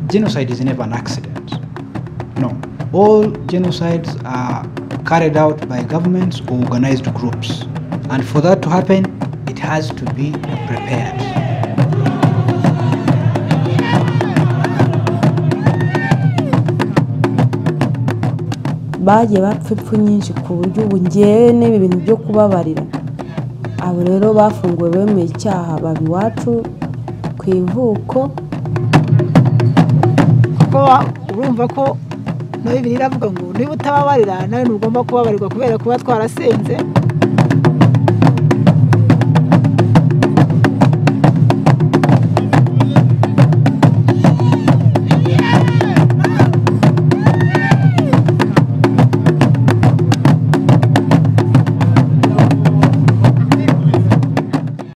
genocide is never an accident. No. All genocides are carried out by governments or organized groups. And for that to happen, it has to be prepared. bagiye bapfa ipfu nyinshi ku buryo ubu ngewe n'ibi bintu byo kubabarira abo rero bafunguwe bemeye icyaha baba iwacu ku ivuko kuko urumva ko na bibiri iravuga ngo niba utababarira nawe ntugomba kubabarirwa kubera kuba twarasenze